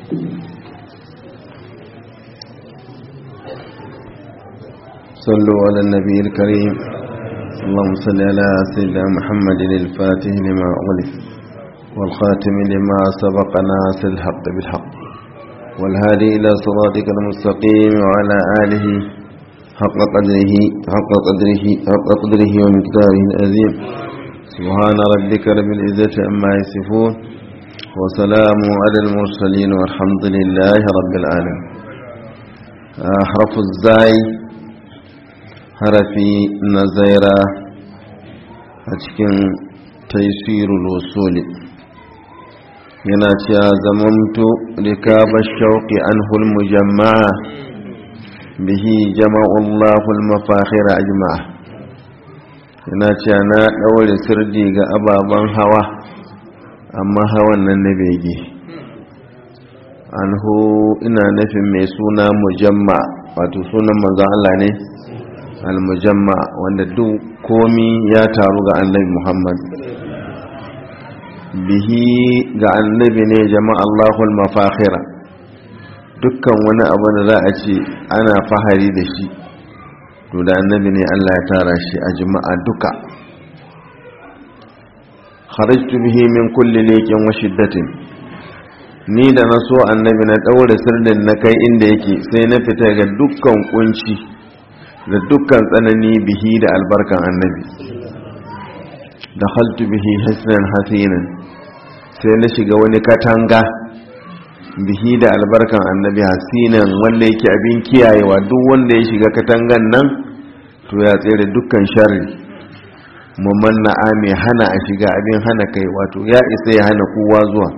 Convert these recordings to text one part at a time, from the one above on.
صلوا على النبي الكريم اللهم صل على سيدنا محمد الفاتح لما أغلق والخاتم لما سبق ناس الحق بالحق والهادي إلى صراطك المستقيم وعلى آله حق قدره حق قدره حق قدره ومقداره العظيم سبحان ربك رب العزة عما يصفون وسلام على المرسلين والحمد لله رب العالمين حرف الزاي harafi na zaira a cikin taisirul wasuli yana cewa zamantu rikabar shauƙi an hulmu jama'a bihi jama'ullahul mafahira ajma'a yana cewa na ɗaure sirdi ga ababen hawa amma hawan nan na bege anhu ina nufin mai suna mujamma wato sunan manzan Allah ne almujamma wanda duk komi ya taru ga annabi muhammad bihi ga annabi ne jama'a allahul mafakhira dukkan wani abu da za a ce ana fahari da shi to da annabi ne allah ya tara shi a jama'a duka kharajtu bihi min kulli leƙin wa shiddatin ni da na so annabi na ɗaure sirrin na kai inda yake sai na fita ga dukkan kunci da dukkan tsanani bihi da albarkan annabi da haltu bihi hasnan hasinan sai na shiga wani katanga bihi da albarkan annabi hasinan wanda yake abin kiyayewa duk wanda ya shiga katangan nan to ya tsere dukkan sharri mumanna mai hana a shiga abin hana kai wato ya isa ya hana kowa zuwa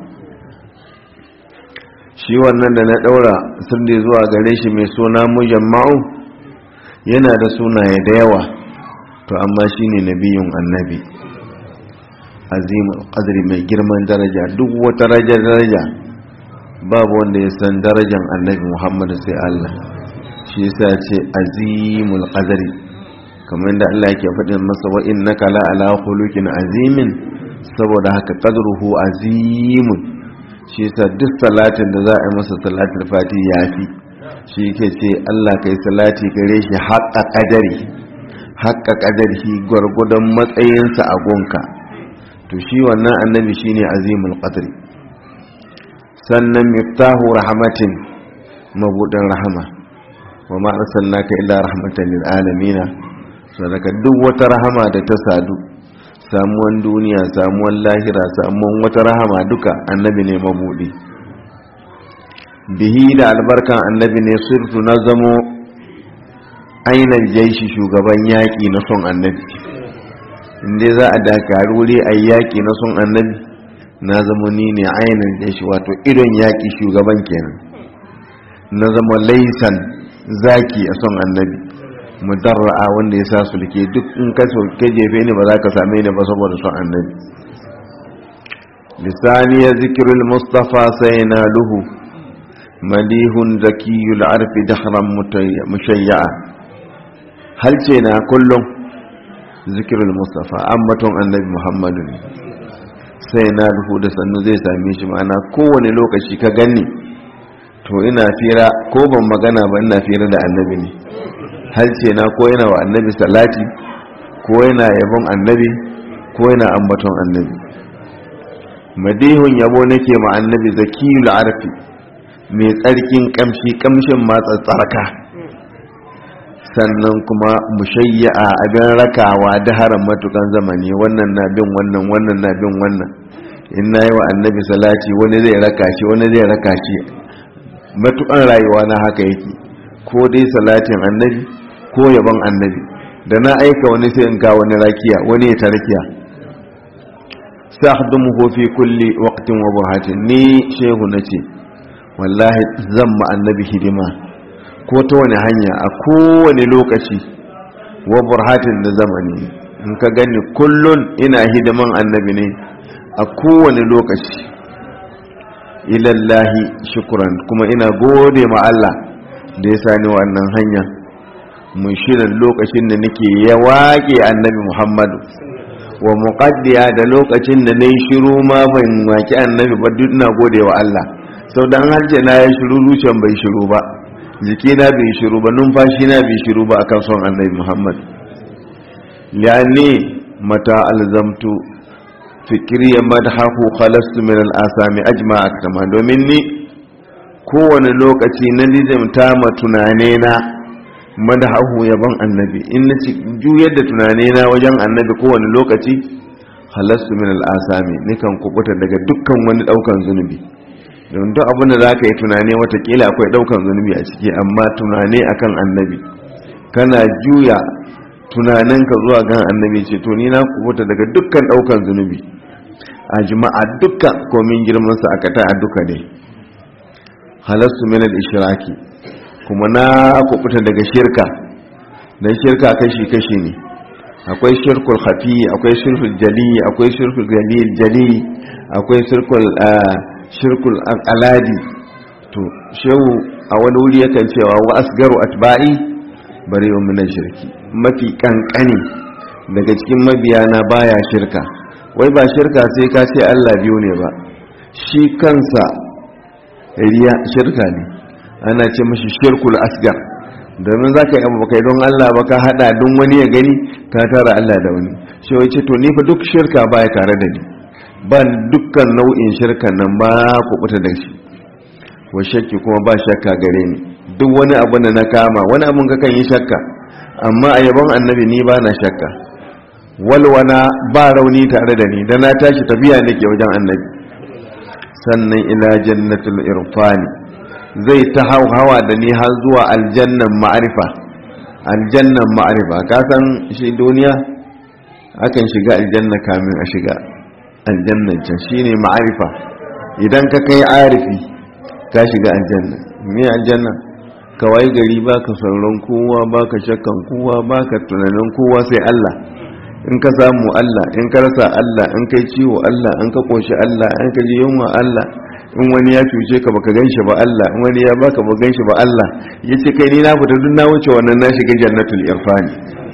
shi wannan da na daura sirri zuwa gare shi mai suna mujamma'u yana da sunaye da yawa to amma shine nabiyun annabi azimul qadri mai girman daraja duk wata daraja daraja babu wanda ya san darajan annabi Muhammad sai Allah shi yasa ce azimul qadri kamar da Allah yake faɗin masa wa innaka la ala khuluqin azimin saboda haka qadruhu azimun shi yasa duk salatin da za a yi masa salatul fati yafi shi ke ce Allah kai salati gare shi haƙa ƙadari haƙa ƙadari shi gwargwadon matsayinsa a gonka to shi wannan annabi shine azimul qadri sannan miftahu rahmatin mabudin rahama wa ma arsalnaka illa rahmatan lil alamin sadaka duk wata rahama da ta sadu samuwan duniya samuwan lahira samuwan wata rahama duka annabi ne mabudi bihi da albarkan annabi ne sirtu na zamo ainihin jaishi shugaban yaƙi na son annabi inda za a dakari wuri a yaƙi na son annabi na zamo ni ne ainihin jaishi wato idon yaƙi shugaban kenan na zama laisan zaki a son annabi mudarra'a wanda ya sa sulke duk in ka sulke jefe ni ba za ka same ni ba saboda son annabi lisani ya zikirul mustafa sai na luhu malihun zakiyul arfi dahran mushayya'a hal ce na kullum zikirul mustafa ambaton annabi muhammadu ne sai na ruhu da sannu zai same shi ma'ana kowane lokaci ka gani to ina fira ko ban magana ba ina fira da annabi ne hal ce na ko yana wa annabi salati ko yana yabon annabi ko yana ambaton annabi madihun yabo nake ma annabi zakiyul arfi mai tsarkin kamshi kamshin matsa tsarka sannan kuma mushayya'a abin rakawa da haram matukan zamani wannan na bin wannan wannan na bin wannan in na yi wa annabi salati wani zai raka shi wani zai raka shi matukan rayuwa na haka yake ko dai salatin annabi ko yaban annabi da na aika wani sai in ga wani rakiya wani ya tarkiya sa'dumuhu fi kulli waqtin wa burhatin ni shehu nace wallahi zan ma annabi hidima ko ta wani hanya a kowane lokaci wa burhatin da zamani in ka gani kullun ina hidiman annabi ne a kowane lokaci ilallahi shukuran kuma ina gode ma Allah da ya sani wannan hanya mun shirin lokacin da nake ya waƙe annabi muhammadu wa muqaddiya da lokacin da nayi shiru ma ban waki annabi ba duk ina gode wa Allah sau da an harce na ya shiru zuciyan bai shiru ba jikina bai shiru ba numfashi na bai shiru ba akan son annabi muhammad li'anni mata alzamtu fikiriya madhahu khalastu min al'asami ajma'a kama domin ni kowane lokaci na nizamta ma tunane na madhahu yaban annabi in na ci juyar da tunane na wajen annabi kowane lokaci khalastu min al'asami nikan kubuta daga dukkan wani daukan zunubi don duk abin da za ka yi tunane watakila akwai daukan zunubi a ciki amma tunane akan annabi kana juya tunaninka zuwa gan annabi ce to ni na kubuta daga dukkan daukan zunubi a jima'a dukkan komin girmansa a kata a duka ne halastu min al-ishraki kuma na kubuta daga shirka dan shirka kashi kashi ne akwai shirkul khafi akwai shirkul jali akwai shirkul jalil jali akwai shirkul shirkul aladi to shehu a wani wuri yakan cewa wa asgaru atba'i bari wa min shirki mafi kankani daga cikin mabiyana baya shirka wai ba shirka sai ka ce Allah biyu ne ba shi kansa riya shirka ne ana ce mashi shirkul asgar domin za ka yi abu kai don Allah ba ka hada don wani ya gani ka tara Allah da wani shi wai ce to ni fa duk shirka baya tare da ni ba dukkan nau'in shirka nan ba kubuta da shi wa shakki kuma ba shakka gare ni duk wani abu da na kama wani abun ka kan yi shakka amma a yabon annabi ni ba na shakka walwana ba rauni tare da ni da na tashi tafiya nake wajen annabi sannan ila jannatul irfani zai ta hawa da ni har zuwa aljannan ma'arifa aljannan ma'arifa ka san shi duniya akan shiga aljanna kamin a shiga aljannan can shine ma'arifa idan ka kai arifi ka shiga aljanna me aljanna kawai gari baka sauran kowa baka shakkan kowa baka tunanin kowa sai Allah in ka samu Allah in ka rasa Allah in kai ciwo Allah in ka koshi Allah in ka ji yunwa Allah in wani ya cuce ka baka ganshi ba Allah in wani ya baka ba ganshi ba Allah yace kai ni na fita duk na wuce wannan na shiga jannatul irfani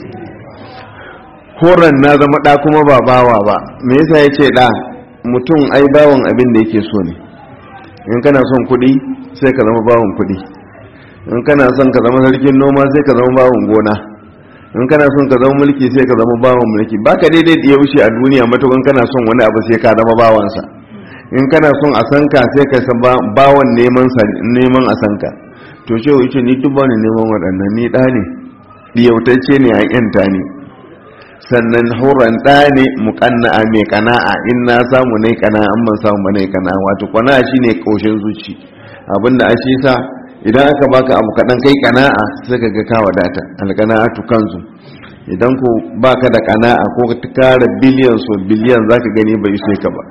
horan na zama da kuma ba bawa ba me yasa yace da mutum ai bawon abin da yake so ne in kana son kuɗi sai ka zama bawon kuɗi in kana son ka zama sarkin noma sai ka zama bawon gona in kana son ka zama mulki sai ka zama bawon mulki baka daidai da ya wuce a duniya matukan kana son wani abu sai ka zama bawansa in kana son a san ka sai ka san bawon neman neman a san ka to ce yace ni duk bani neman waɗannan ni ɗa ne diyautacce ne a yanta ne sannan horon ɗa ne muƙanna'a mai kana'a in na samu nai kana'a an ban samu ba nai kana'a wato kana'a shine ƙoshin zuci abinda a shi sa idan aka baka abu kaɗan kai kana'a sai ka ga ka wadata alkana'atu kanzu idan ko baka da kana'a ko ka kara biliyan so biliyan zaka gani bai ishe ka ba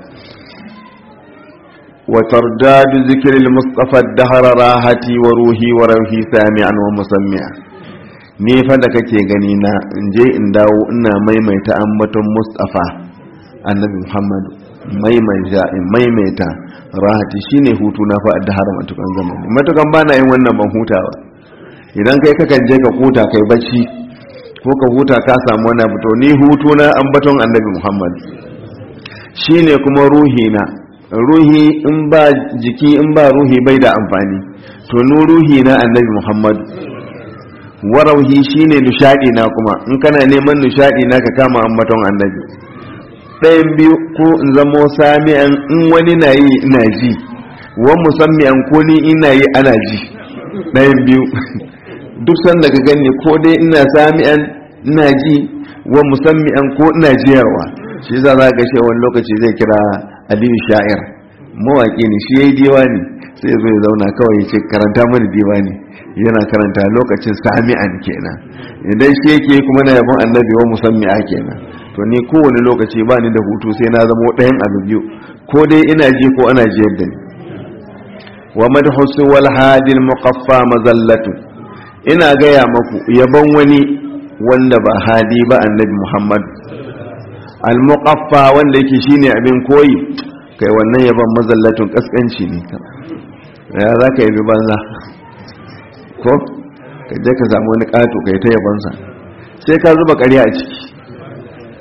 wa tardadu zikril mustafa dahara rahati wa ruhi wa rauhi sami'an wa musammi'a ni fa da kake gani na in je in dawo ina maimaita ambaton mustafa annabi muhammadu maimaita maimaita rahati shine hutu na fa addahar matukan zamani matukan bana yin wannan ban hutawa idan kai kakan je ka huta kai bacci ko ka huta ka samu wani abu to ni hutu na ambaton annabi muhammad shine kuma ruhi na ruhi in ba jiki in ba ruhi bai da amfani to nu ruhi na annabi muhammad warauhi shine nishadi na kuma in kana neman nishadi na ka kama ambaton annabi ɗayan biyu ko in zamo sami'an in wani na yi ina ji wa musamman ko ni ina yi ana ji ɗayan biyu duk sanda ka gani ko dai ina sami'an ina ji wa musamman ko ina jiyarwa shi za za ga shi wani lokaci zai kira aliyu sha'ir mawaƙi ne shi ya yi diwani sai ya zo ya zauna kawai ya ce karanta mani diwani yana karanta lokacin sami'an kenan idan shi yake kuma na yabon annabi wa musamman kenan to ni kowane lokaci ba ni da hutu sai na zama ɗayan abu biyu ko dai ina ji ko ana jiyar da ni wa madhusu wal hadil muqaffa mazallatu ina gaya maku yabon wani wanda ba hadi ba annabi muhammad al muqaffa wanda yake shine abin koyi kai wannan yabon mazallatun kaskanci ne ka ya za ka yabi banza ko ka je ka samu wani ƙato kai ta yabonsa sai ka zuba ƙarya a ciki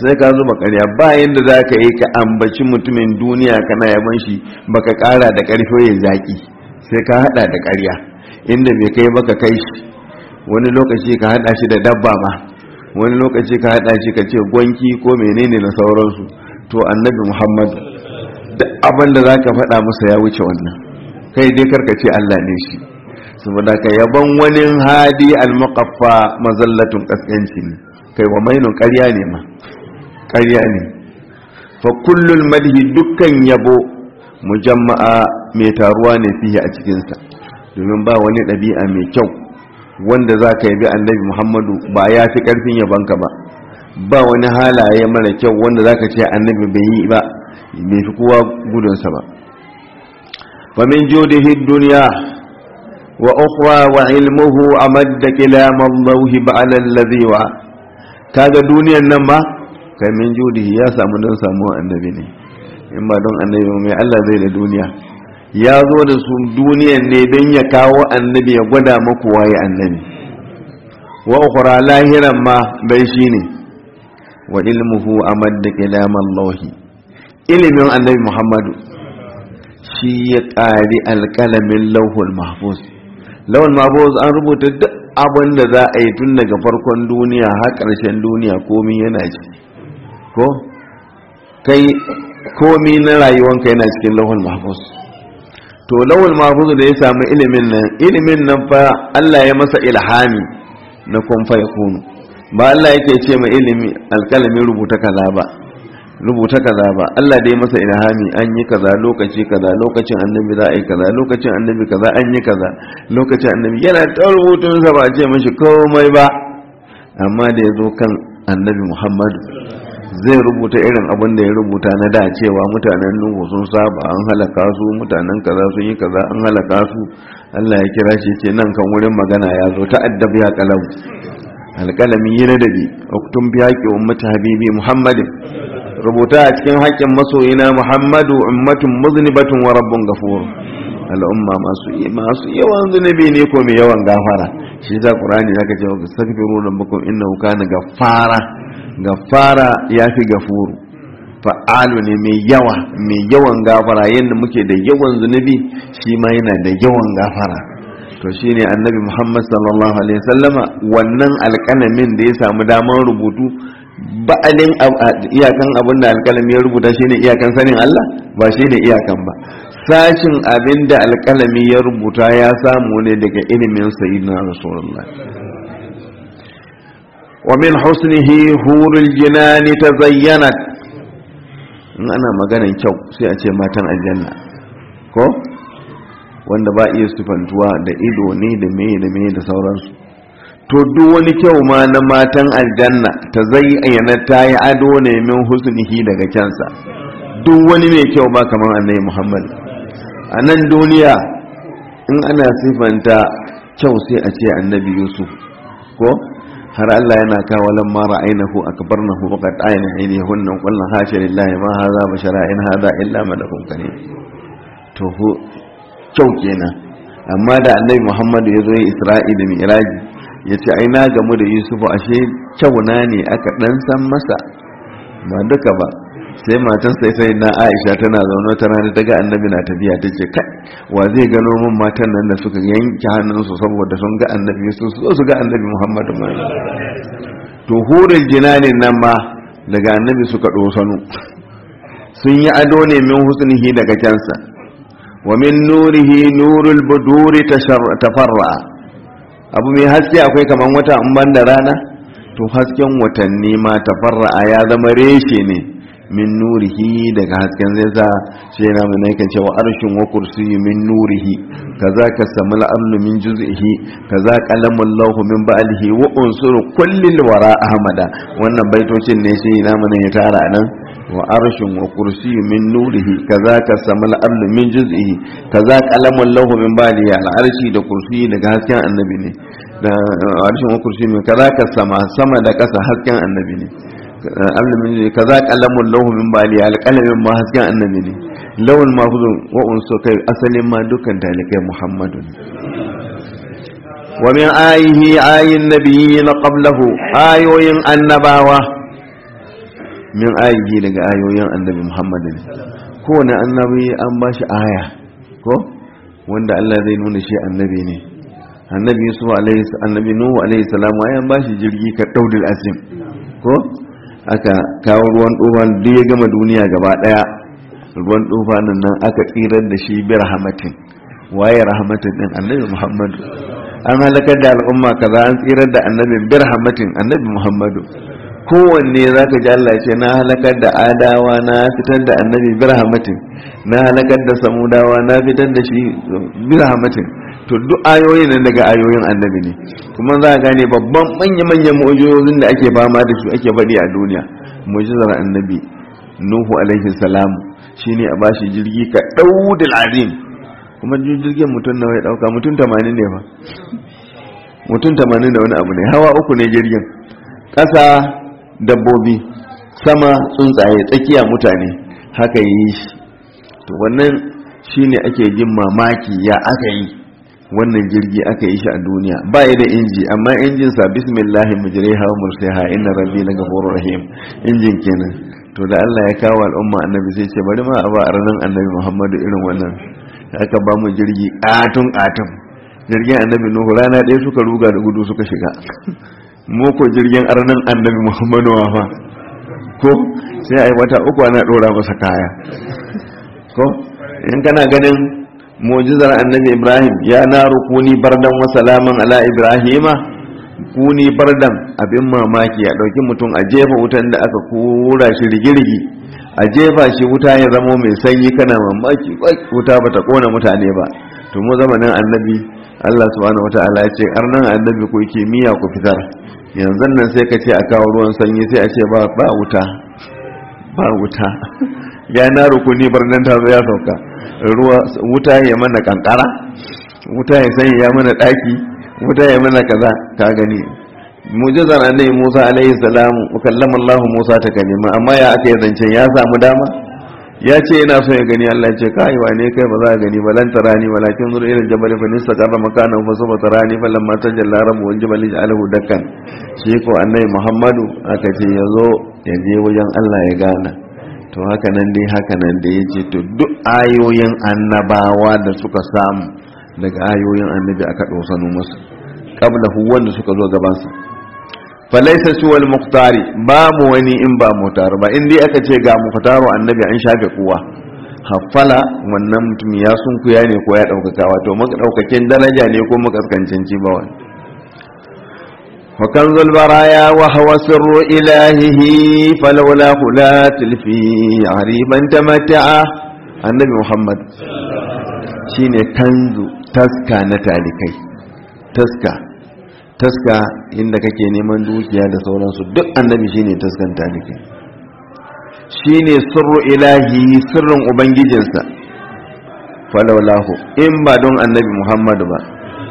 sai ka zuba ƙarya bayan da za ka yi ka ambaci mutumin duniya kana yaban shi baka ƙara da ƙarfi ya zaƙi sai ka haɗa da ƙarya inda bai kai baka kai shi wani lokaci ka haɗa shi da dabba ma wani lokaci ka haɗa shi ka ce gwanki ko menene na sauransu to annabi muhammad duk abin da za ka faɗa masa ya wuce wannan kai dai karka ce allah ne shi saboda ka yaban wani hadi almuqaffa mazallatun kaskanci ne kai wa mainun ƙarya ne ma ƙarya ne fa kullul madhi dukkan yabo mujamma'a mai taruwa ne fiye a cikinsa domin ba wani ɗabi'a mai kyau wanda za ka yabi annabi muhammadu ba ya fi ƙarfin yabanka ba ba wani halaye mara kyau wanda za ka ce annabi bai yi ba bai fi kowa gudunsa ba famin judihi duniya wa ukhra wa ilmuhu amadda kilam Allah ba'ala alladhi wa kaga duniyan nan ma kai min judihi ya samu don samu annabi ne in ba don annabi mai Allah zai da duniya ya zo da su duniyan ne don ya kawo annabi ya gwada maku waye annabi wa ukhra lahiran ma bai shine wa ilmuhu amadda kilam Allah ilimin annabi Muhammadu shi ya ƙari alƙalamin lauhul mahfuz lauhul mahfuz an rubuta duk abin da za a yi tun daga farkon duniya har ƙarshen duniya komi yana ci ko kai komi na rayuwanka yana cikin lauhul mahfuz to lauhul mahfuz da ya samu ilimin nan ilimin nan fa Allah ya masa ilhami na kun fa yakunu ba Allah yake ce ma ilimi alƙalamin rubuta kaza ba rubuta kaza ba Allah dai masa ilhami an yi kaza lokaci kaza lokacin annabi za a yi kaza lokacin annabi kaza an yi kaza lokacin annabi yana ta rubutun sa ba a ce mashi komai ba amma da ya zo kan annabi Muhammadu zai rubuta irin abin da ya rubuta na da cewa mutanen Nuhu sun saba an halaka su mutanen kaza sun yi kaza an halaka su Allah ya kira shi ce nan kan wurin magana ya zo ta addabi ya kalam alƙalami yi na dabi uktun biya ki ummata habibi muhammadin rubuta a cikin haƙƙin masoyina muhammadu ummatun muznibatun wa rabbun gafur al'umma masu masu yawan zunubi ne ko mai yawan gafara shi za qur'ani zaka ce astaghfiru rabbakum innahu kana gaffara gaffara yafi gafuru fa'alu ne mai yawa mai yawan gafara yadda muke da yawan zunubi shi ma yana da yawan gafara to shine annabi muhammad sallallahu alaihi wasallama wannan alƙalamin da ya samu damar rubutu ba'alin iyakan abin da alkalami ya rubuta shine iyakan sanin Allah ba shine iyakan ba sashin abin da alkalami ya rubuta ya samu ne daga ilimin sayyidina rasulullah wa min husnihi hurul jinani tazayyanat in ana maganan kyau sai a ce matan aljanna ko wanda ba iya sifantuwa da ido ne da meye da meye da sauransu to duk wani kyau ma na matan aljanna ta zayyana ta yi ado ne min husnihi daga kyansa duk wani mai kyau ba kamar annabi muhammad a nan duniya in ana sifanta kyau sai a ce annabi yusuf ko har Allah yana kawo lamma ra'aynahu akbarnahu wa qad ayna aydihunna qulna hasha lillahi ma hadha bashara in hadha illa malakun karim to kyau kenan amma da annabi muhammad ya zo ya isra'i da mi'raji ya ce ai na gamu da yusufu ashe kyauna ne aka dan san masa ba duka ba sai matan sai sai na aisha tana zaune ta rana ta ga annabi na tafiya ta ce kai wa zai gano min matan nan da suka yanke hannunsu saboda sun ga annabi su so su ga annabi muhammadu ma to hurin jinanin nan ma daga annabi suka sanu sun yi ado ne min husnihi daga kyansa wa min nurihi nurul buduri tafarra abu mai haske akwai kaman wata in ban da rana to hasken watanni ma tafarra'a ya zama reshe ne min nurihi daga hasken zai sa shi na mai naikan cewa arshin wa kursiyi min nurihi kaza ka samu al'amnu min juz'ihi kaza qalamun lahu min ba'lihi wa unsuru kullil wara ahmada wannan baitocin ne shi na mai ya tara nan wa arshin wa kursiyi min nurihi kaza ka samu al'amnu min juz'ihi kaza qalamun lahu min ba'lihi al'arshi da kursiyi daga hasken annabi ne da arshin wa kursiyi min kaza ka sama sama da kasa hasken annabi ne alamin ne kaza kalamun lahu min bali alqalamin ma hasken annabi ne lawul mahfuzun wa unsu kai asalin ma dukkan talikai muhammadu wa min ayihi ayin nabiyyin qablahu ayoyin annabawa min ayi daga ayoyin annabi muhammad ne kowane annabi an ba shi aya ko wanda Allah zai nuna shi annabi ne annabi yusuf alaihi annabi nuhu alaihi salam an ba shi jirgi ka daudil azim ko aka kawo ruwan tufan duk ya gama duniya gaba daya ruwan tufanin nan aka tsirar da shi bi rahmatin waye rahmatin din annabi muhammadu an halakar da al'umma kaza an tsirar da annabin bi rahmatin annabi muhammadu kowanne za ka ji Allah ce na halakar da adawa na fitar da annabi bi rahmatin na halakar da samudawa na fitar da shi bi rahmatin to duk ayoyin nan daga ayoyin annabi ne kuma za a gane babban manya-manyan mu'ujizozin da ake fama da su ake faɗi a duniya mu'ujizar annabi nuhu alaihi salam shine a bashi jirgi ka daudil azim kuma jirgin mutum nawa ya dauka mutum 80 ne fa mutum 80 da wani abu ne hawa uku ne jirgin ƙasa dabbobi sama tsuntsaye tsakiya mutane haka yi shi to wannan shine ake jin mamaki ya aka yi wannan jirgi aka yi shi a duniya ba ya da inji amma injin sa bismillahi mujriha wa mursaha inna rabbi laghafurur rahim injin kenan to da Allah ya kawo al'umma annabi sai ce bari ma a ba ranar annabi Muhammadu irin wannan aka ba mu jirgi katun katun jirgin annabi Nuhu rana ɗaya suka ruga da gudu suka shiga mu ko jirgin arnan annabi Muhammadu wa fa ko sai ai wata uku ana dora masa kaya ko in kana ganin mu'jizar annabi ibrahim ya na rukuni bardan wa salaman ala ibrahima kuni bardan abin mamaki a ɗauki mutum a jefa wutan da aka kura shi rigirgi a jefa shi wuta ya zamo mai sanyi kana mamaki wuta bata kona mutane ba to mu zamanin annabi Allah subhanahu wataala ya ce arnan annabi ko kimiyya ku fitar yanzu nan sai ka ce a kawo ruwan sanyi sai a ce ba ba wuta ba wuta ya na rukuni bardan ta zo ya sauka ruwa wuta ya mana kankara wuta ya sanya ya mana daki wuta ya mana kaza ka gani mujizar annabi Musa alaihi salamu kallama Allah Musa ta kalima amma ya aka yi zancen ya samu dama ya ce yana so ya gani Allah ya ce kai wane kai ba za ka gani ba lan tarani walakin zuru ila jabal fa nistaqarra makanahu fa sawfa tarani fa lamma tajalla rabbu wal jabal ja'alahu dakkan shi ko annabi Muhammadu aka ce yazo ya je wajen Allah ya gana to haka nan dai haka nan da yace to duk ayoyin annabawa da suka samu daga ayoyin annabi aka dosano musu qablahu wanda suka zo gaban sa falaisa suwal muktari babu wani in ba mutar ba in dai aka ce ga muktaro annabi an shafe kuwa haffala wannan mutum ya sunkuya ne ko ya ɗaukaka wato ɗaukakin daraja ne ko makaskancin ci ba wani wa kanzul baraya wa hawa sirru ilahihi falawla la tilfi ariban tamatta'a annabi muhammad shine kanzu taska na talikai taska taska inda kake neman dukiya da sauransu duk annabi shine taskan talike shine sirru ilahi sirrin ubangijinsa falaulahu in ba don annabi muhammadu ba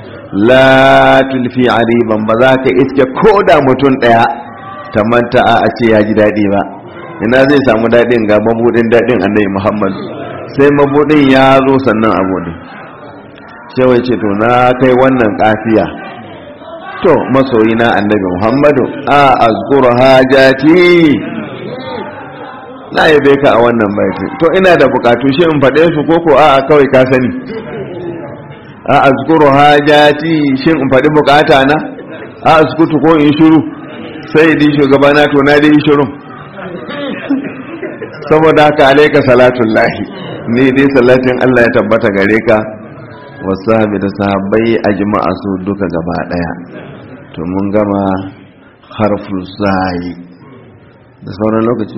la tulfi ariban ba za ka iske ko da mutum daya ta manta a ce ya ji daɗi ba ina zai samu daɗin ga mabudin daɗin annabi muhammadu sai mabudin ya zo sannan abu ne shawai ce to na kai wannan kafiya to masoyi na annabi muhammadu a azkuru hajati na yabe ka a wannan baiti to ina da bukatu shi in faɗe su koko a a kawai ka sani a azkuru hajati shi in faɗi bukata na a azkutu ko in shiru sai di shugabana to na dai shiru saboda haka alaika salatullahi ni dai salatin Allah ya tabbata gare ka wasu da sahabbai a jima'a su duka gaba daya to mun gama harful zai da sauran lokaci?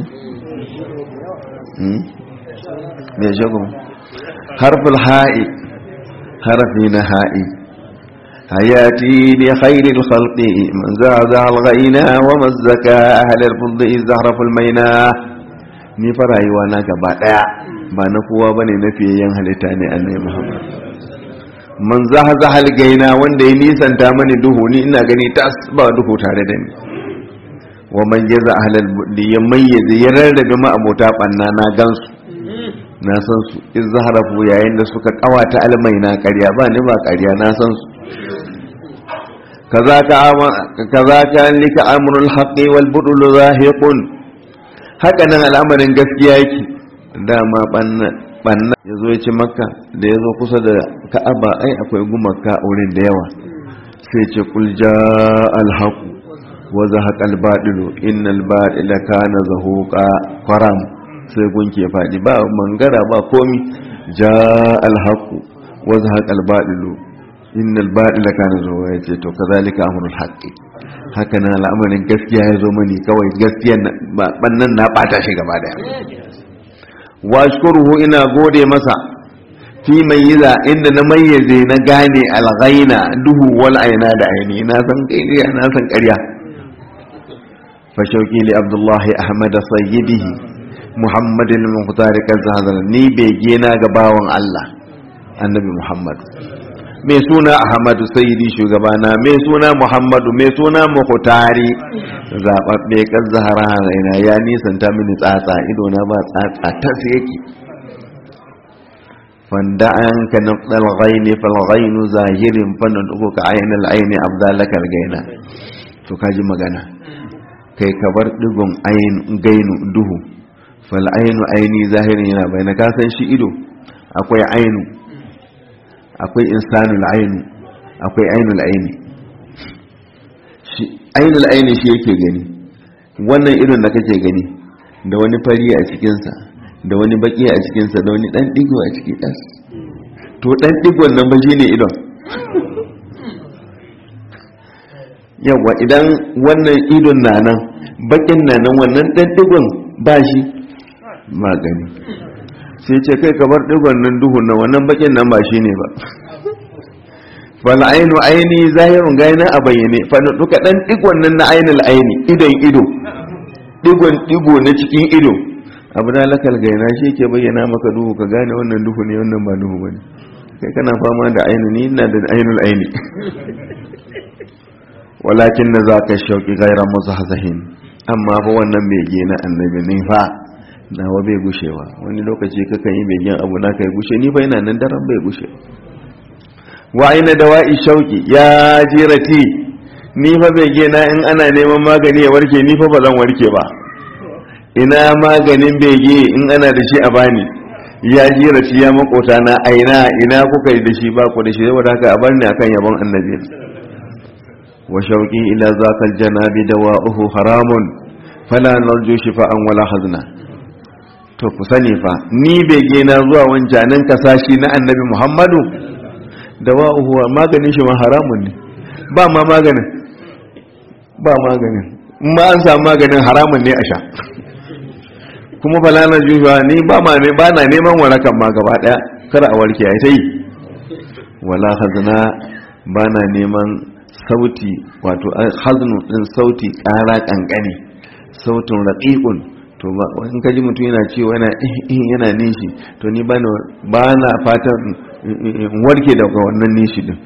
mai shagun harful ha'i harfi na ha'i hayati bi khairil khalqi man zaza al-ghaina wa mazzaka ahlal fuddi zahraful maina ni fa rayuwa na gaba daya ba na kowa bane na fiyayyen halitta ne annabi Muhammad man zahzahal gaina wanda ya nisanta mani duhu ni ina gani tas ba duhu tare da ni wa man jaza ahlal buddi ya mayyaze ya rarrabe ma abota banna na gansu na san su iz zaharafu yayin da suka kawata almai na ƙarya ba ni ba ƙarya na san su kazaka kazaka lika amrul haqqi wal budul zahiqun haka nan al'amarin gaskiya yake dama ɓanna ya zo ya ci makka da ya zo kusa da ka'aba ai akwai gumaka a wurin da yawa sai ce kulja alhaku wa zahaqa albadilu innal badila kana zahuqa qaram sai gunki ya fadi ba mangara ba komi ja alhaku wa zahaqa albadilu innal badila kana zahuqa yace to kazalika amrul haqqi haka nan al'amarin gaskiya ya zo mani kawai gaskiyan bannan na bata shi gaba daya wa ashkuruhu ina gode masa fi mayyiza inda na mayyaze na gane alghaina duhu wal aina da aini na san kai na san ƙarya fa shauki li abdullahi ahmad sayyidihi muhammad al-muqtar kazazan ni bege na ga bawan Allah annabi muhammad mai suna ahmadu sayyidi shugabana mai suna muhammadu mai suna muqtari zababbe kan zahara raina ya nisanta mini tsatsa ido na ba tsatsa ta yake fanda an ka naqdal ghaini fal ghainu zahirin fanad'uka aynal ayni abdalakal gaina to kaji magana kai ka bar digon ayin gainu duhu fal aynu ayni zahirin yana bayana ka san shi ido akwai aynu akwai insanul aynu akwai ainul ayni shi ainul ayni shi yake gani wannan irin da kake gani da wani fari a cikinsa da wani baki a cikinsa da wani dan digo a ciki ɗas to dan digon nan ba shine idon yawa idan wannan idon na nan bakin na nan wannan dan digon ba shi magani sai ce kai kamar digon nan duhun nan wannan bakin nan ba shine ba fal ainu aini zahirun gaina a bayyane fa duka dan digon nan na ainul aini idon ido digon digo na cikin ido abu da lakal gaina shi ke bayyana maka duhu ka gane wannan duhu ne wannan ba duhu bane kai kana fama da ainu ni ina da ainul aini walakin na za ka shauki gairan muzahzahin amma fa wannan bege na annabi ne fa nawa bai gushewa wani lokaci kakan yi begen abu na kai gushe ni fa ina nan daren bai gushe wa aina dawa'i shauki ya jirati ni fa bege na in ana neman magani ya warke ni fa ba zan warke ba ina maganin bege in ana da shi a bani ya jirati ya makota na aina ina kuka yi da shi ba ku da shi saboda haka a barni akan yabon annabi wa shauki ila zakal janabi dawa'uhu haramun fala narju shifa'an wala hazna to ku sani fa ni bege na zuwa wancanin kasashi na annabi muhammadu da wa'uhuwa maganin shi ma haramun ne ba ma maganin ba maganin in ma an samu maganin haramun ne a sha kuma falanar juhuwa ni ba ma ne ba na neman warakan ma gaba daya kar a warke ai ta yi wala hazna ba na neman sauti wato haznu din sauti kara kankani sautin raqiqun to ba in kaji mutum yana cewa yana yana nishi to ni ba na fatan warke daga wannan nishi din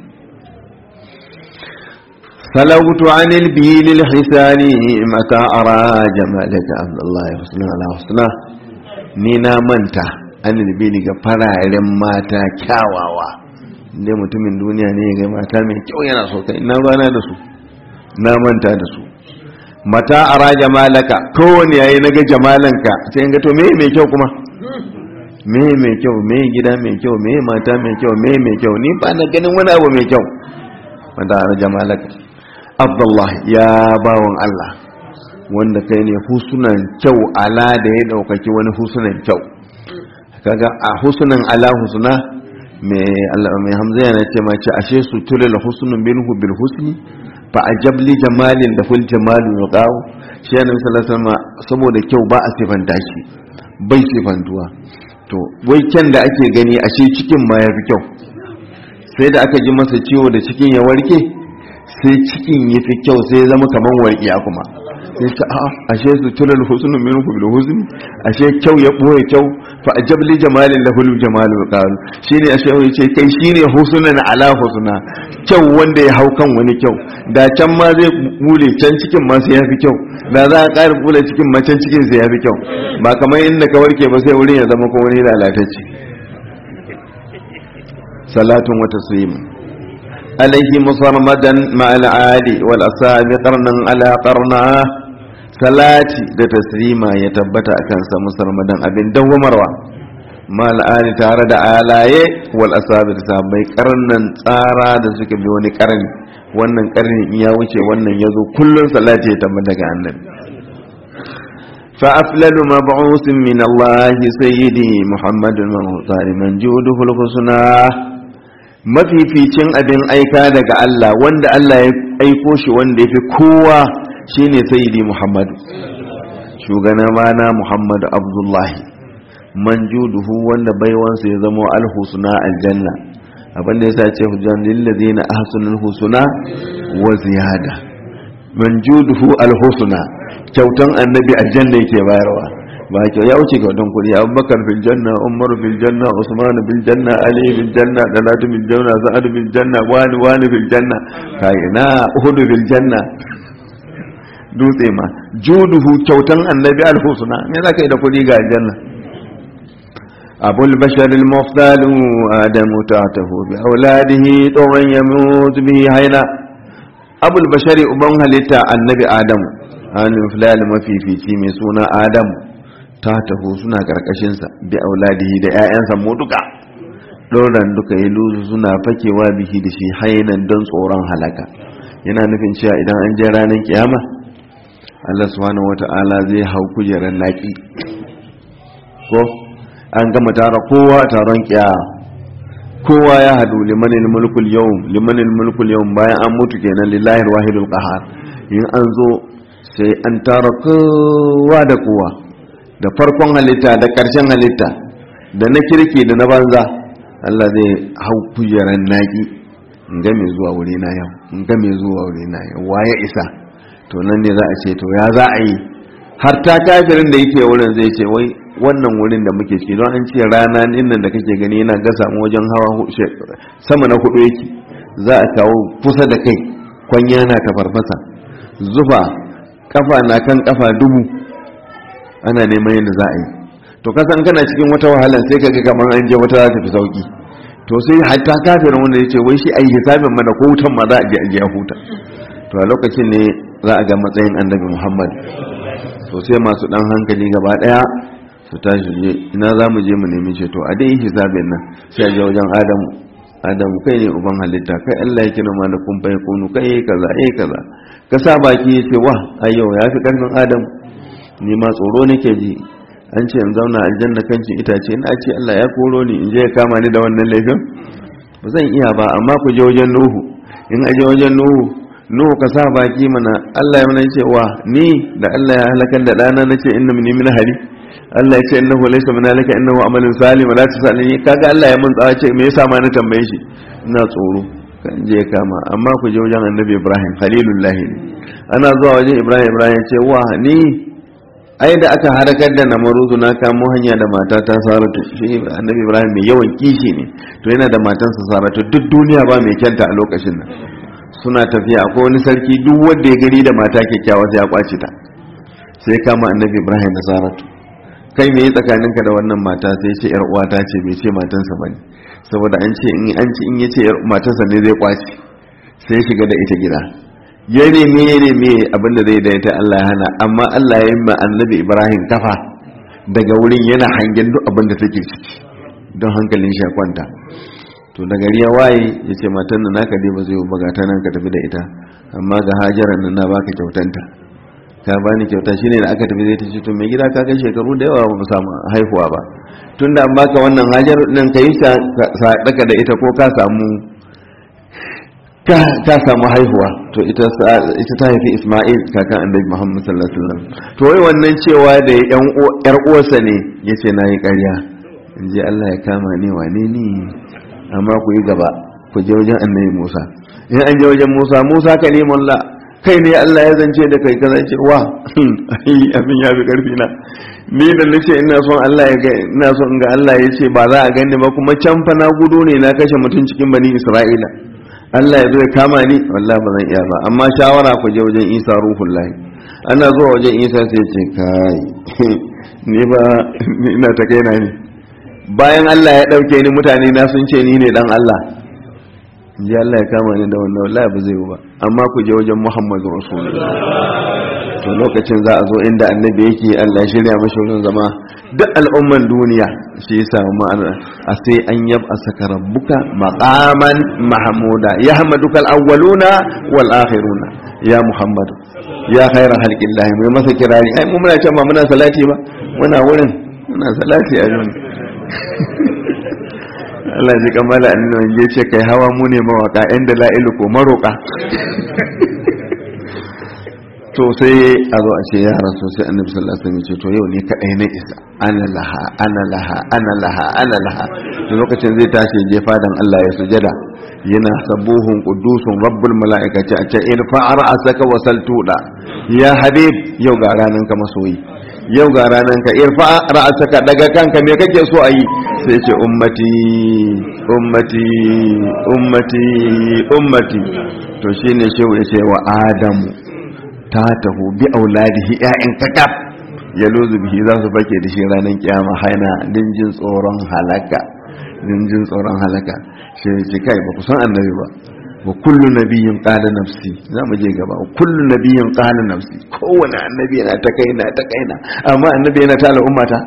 salawtu anil bilil hisani mata ara jamalaka abdullahi husna ala husna ni na manta anil bili ga fararen mata kyawawa inda mutumin duniya ne ga mata mai kyau yana so kai na rana da su na manta da su mata ara jamalaka kowane yayi naga jamalanka sai in ga to me mai kyau kuma me mai kyau me gida mai kyau me mata mai kyau me mai kyau ni ba na ganin wani abu mai kyau mata ara jamalaka abdullah ya bawon Allah wanda kai ne husunan kyau ala da ya daukaki wani husunan kyau kaga a husunan ala husuna mai Allah mai hamza yana ce ma ce ashe su tulil husnun minhu bil husni fa ajabli jamalin da ful jamalu yuqaw shi annabi sallallahu alaihi wasallam saboda kyau ba a sifanta shi bai sifantuwa to wai kyan da ake gani ashe cikin ma yafi kyau sai da aka ji masa ciwo da cikin ya warke sai cikin yafi kyau sai ya zama kaman warkiya kuma sai ta a ashe su tulal husnu minhu bil husni ashe kyau ya boye kyau fa ajabli jamalin lahu jamalu qalu shine ashe yace kai shine husnan ala husna kyau wanda ya hau kan wani kyau da can ma zai bule can cikin ma sai yafi kyau da za a ƙara bule cikin ma can cikin sai yafi kyau ba kamar inda ka warke ba sai wurin ya zama ko wani lalatacce salatun wa taslim alaihi musarmadan ma al-ali wal asabi qarnan ala qarna salati da taslima ya tabbata akan sa musulmadan abin dawwamarwa mal ali tare da alaye wal asabi da sahabbai karnan tsara da suka bi wani karni wannan karni in ya wuce wannan yazo kullun salati ya tabbata ga annabi fa aflalu mab'us min Allah sayyidi Muhammadun al-Muhtar man juduhu al-husna mafificin abin aika daga Allah wanda Allah ya aiko shi wanda yafi kowa shine sayyidi Muhammad shugana mana Muhammad Abdullahi manjuduhu wanda baiwansa ya zama alhusna aljanna abinda ya sace hujjan lillazina ahsanul husna wa ziyada manjuduhu alhusna kyautan annabi aljanna yake bayarwa ba kyau ya wuce kyautan kudi abubakar fil janna umar fil janna usman fil janna ali fil janna dalatu fil janna sa'ad fil janna wani wani fil janna kai na uhud fil janna dutse ma juduhu kyautan annabi alhusna me zaka yi da kudi ga aljanna أبو البشر المفضل آدم تعته بأولاده طوعا يموت به هينا أبو البشر أبنها لتا النبي آدم أن فلال ما في في تيمي سونا آدم تعته سنا كركشنسا بأولاده دا آيانسا موتوكا ɗoran duka ya luzu suna fakewa bihi da shi hainan don tsoron halaka yana nufin cewa idan an je ranar kiyama Allah subhanahu wata'ala zai hau kujerar laƙi ko an gama tara kowa taron kiya kowa ya hadu limanin mulkul yau limanin mulkul yau bayan an mutu kenan lillahi wahidul qahar in an zo sai an tara kowa da kowa da farkon halitta da karshen halitta da na kirki da na banza Allah zai hau kujeran naki in ga mai zuwa wuri na yau in ga mai zuwa wuri na yau waye isa to nan ne za a ce to ya za a yi har ta kafirin da yake wurin zai ce wai wannan wurin da muke ciki don an ce rana nan da kake gani yana gasa mu wajen hawa sama na hudu yake za a kawo kusa da kai kwanya na ta farfasa zufa kafa na kan kafa dubu ana neman yadda za a yi to kasan kana cikin wata wahala sai kaga kamar an je wata za ta fi sauki to sai hatta kafirin wanda ya ce wai shi a yi hisabin mana ko wutan ma za a je a je huta to a lokacin ne za a ga matsayin annabi muhammad to sai masu dan hankali gaba daya su tashi je ina za mu je mu nemi ceto a dai hisabin nan sai a je wajen adamu adamu kai ne uban halitta kai allah ya kira mana kun bai kunu kai yi kaza yi kaza ka sa baki ya ce wa ayyau ya fi karfin adamu ni ma tsoro nake ji an ce in zauna aljanna kancin itace ina ce allah ya koro ni in je ya kama ni da wannan laifin ba zan iya ba amma ku je wajen nuhu in aje wajen nuhu nuhu ka sa baki mana allah ya mana ce wa ni da allah ya halakar da ɗana na ce inna mini min hari Allah ya ce innahu laysa min alaka innahu amalun salim la tusalini kaga Allah ya mun tsawa ce me yasa ma na tambaye shi ina tsoro kan je kama amma ku je wajen Annabi Ibrahim khalilullah ne ana zuwa wajen Ibrahim Ibrahim ya ce wa ni ai da aka harakar da namaruzu na kamo hanya da matata Saratu shi Annabi Ibrahim mai yawan kishi ne to yana da matansa Saratu duk duniya ba mai kyanta a lokacin nan suna tafiya akwai wani sarki duk wanda ya gari da mata kyakkyawa sai ya kwace ta sai kama Annabi Ibrahim da Saratu kai me tsakaninka da wannan mata sai ce yar uwata ce bai ce matansa bane saboda an ce in an ce in yace yar matansa ne zai kwaci sai shiga da ita gida ya neme ya neme abinda zai da ita Allah ya hana amma Allah ya yi ma annabi Ibrahim kafa daga wurin yana hangen duk abin da take ciki don hankalin shi ya kwanta to da gari ya waye ya ce matan nan naka dai ba zai ba ta nan ka tafi da ita amma ga hajara nan na baka kyautanta ka bani kyauta shine da aka tafi zai ta ce to mai gida ka kai shekaru da yawa ba mu samu haihuwa ba tunda an baka wannan hajar nan ka yi sadaka da ita ko ka samu ka samu haihuwa to ita ta haifi Isma'il kakan annabi Muhammad sallallahu alaihi wasallam to wai wannan cewa da yan yar uwarsa ne yace nayi ƙarya in ji Allah ya kama ni wane ni amma ku yi gaba ku je wajen annabi Musa in an je wajen Musa Musa kalimullah kai ne Allah ya zance da kai kaza ce wa abin ya fi karfi na ni da nace ina son Allah ya ga ina son ga Allah ya ce ba za a gani ba kuma can fa na gudu ne na kashe mutum cikin bani Isra'ila Allah ya zo ya kama ni wallahi ba zan iya ba amma shawara ku je wajen Isa ruhullahi ana zuwa wajen Isa sai ce kai ni ba ina ta kaina ne bayan Allah ya dauke ni mutane na sun ce ni ne dan Allah ji Allah ya kama ni da wannan wallahi ba zai yi ba amma ku je wajen Muhammadu Rasulullah to lokacin za a zo inda annabi yake Allah ya shirya mashi wurin zama duk al'umman duniya shi yasa ma'ana a sai an yab a saka rabbuka maqaman mahmuda yahmadukal awwaluna wal akhiruna ya Muhammadu ya khaira halqillahi mai masa kirari ai mu muna can ba muna salati ba muna wurin muna salati a wurin Allah ji kamala annabi ya ce kai hawa mu ne mawaka yan da la'ilu ko maroka to sai a zo a ce ya rasu sai annabi sallallahu alaihi wasallam ce to yau ne kadai na isa ana laha ana laha ana laha ana laha to lokacin zai tashi je fadan Allah ya sujada yana sabuhun qudusun rabbul malaikati a ce in fa'ara asaka wasal tuda ya habib yau ga ranan ka masoyi yau ga ranan ka irfa ra'asaka daga kanka me kake so ayi sai ce ummati ummati ummati ummati to shine shehu ya ce wa adamu ta taho bi auladihi ƴaƴan kakaf ya lozu bihi za su bake da shi ranar kiyama haina din jin tsoron halaka din jin tsoron halaka shi ce kai ba ku san annabi ba wa kullu nabiyyin qala nafsi za mu je gaba wa kullu nabiyyin qala nafsi kowane annabi yana ta kaina ta kaina amma annabi yana ta al'ummata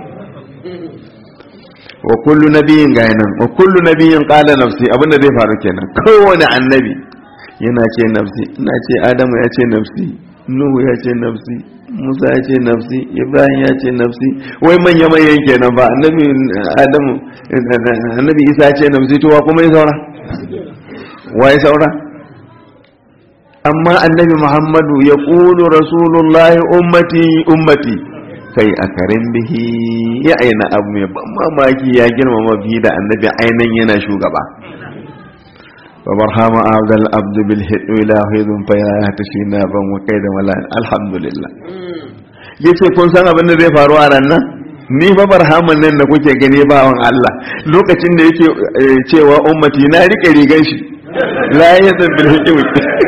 wa kullu nabiyyin ga nan wa kullu nabiyyin qala nafsi abinda zai faru kenan kowane annabi yana ce nafsi ina ce adamu ya ce nafsi nuhu ya ce nafsi musa ya ce nafsi ibrahim ya ce nafsi wai manya manyan kenan ba annabi adamu annabi isa ya ce nafsi to wa kuma ya saura wa ya saura amma annabi muhammadu ya ƙulu rasulullahi ummati ummati kai a karin bihi ya aina abu mai ban mamaki ya girmama bihi da annabi ainihin yana shugaba وبرهام عبد العبد بالهد إلى هيد فيا تشينا بن وكيد ولا الحمد لله yace kun san abin da zai faru a ran nan ni fa barhaman nan da kuke gani bawan Allah lokacin da yake cewa ummati na rike rigan shi la yazan bil hikmi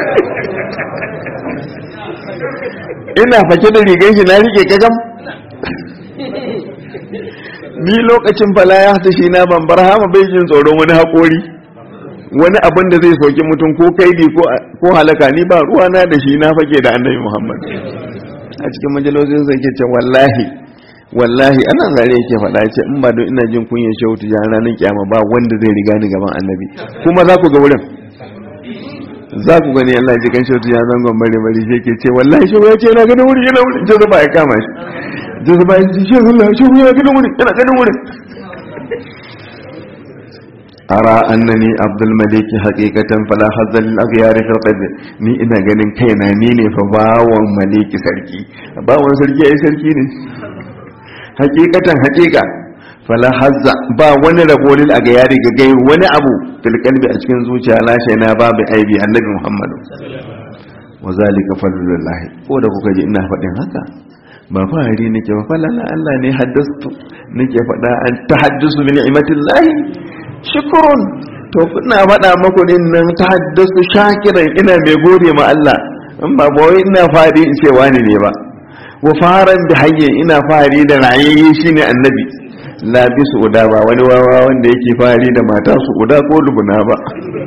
ina fake da rigan shi na rike kagam ni lokacin fala ya tashi na ban barhama bai jin tsoron wani haƙori wani abin da zai soki mutum ko kaidi ko halaka ni ba ruwa na da shi na fake da annabi muhammad a cikin majalosin sai ke ce wallahi wallahi ana zare yake faɗa ce in ba don ina jin kunyan shehu tijan ranar kiyama ba wanda zai riga ni gaban annabi kuma za ku ga wurin za ku gani Allah ji kan shehu tijan zangon bare bare shi ke ce wallahi shehu ya ce yana ganin wurin yana wurin jazuba ya kama shi jazuba ya ce shehu ya ganin wurin yana ganin wurin ara annani abdul maliki haqiqatan fala hazzal lil aghyar fi qalbi ni ina ganin kaina ni ne fa bawon maliki sarki bawon sarki ai sarki ne haqiqatan haqiqa fala hazza ba wani rabo lil aghyar ga gai wani abu fil qalbi a cikin zuciya la na babu aibi annabi muhammad wa zalika fadlullah ko da kuka ji ina faɗin haka ba fahari nake ba falala Allah ne haddastu nake faɗa an tahaddusu bi ni'matillahi shukurun to kuna faɗa maku din nan ta haddasu shakiran ina mai gode ma Allah in ba ba wai ina fari in ce wani ne ba wa faran da hayye ina fari da rayayye shine annabi la bi su uda ba wani wawa wanda yake fari da mata su uda ko lubuna ba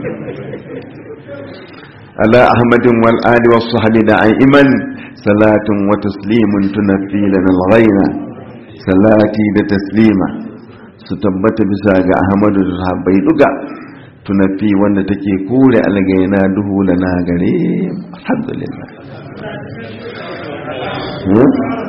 ala ahmadin wal ali was sahbi da iman salatun wa taslimun tunaffi lana al-ghayna salati da taslima su tabbata bisa ga ahmadu da sahabbai duka tunafi wanda take kore algaina duhu na gare alhamdulillah